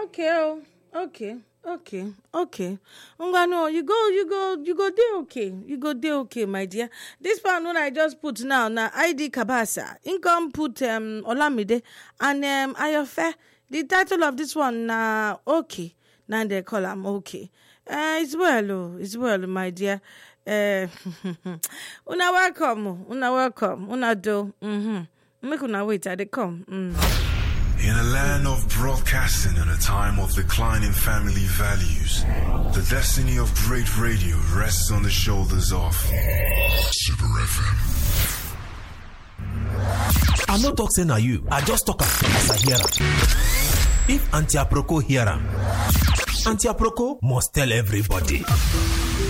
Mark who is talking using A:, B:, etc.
A: okay oh okay okay okay ngwanu you go you go you go dey okay you go dey okay my dear this one wey i just put now na id kabasa im come put um, olamide and um, ayofe the title of this one na okay na dem call am okay uh, it's well oh it's well my dear uh, una welcome oh, una welcome una do mm-hmm. make una wait i dey come. Mm.
B: In a land of broadcasting and a time of declining family values, the destiny of great radio rests on the shoulders of Super FM.
C: i no talk say na you i just talk am as i hear am if aunty aproko hear am aunty aproko must tell everybody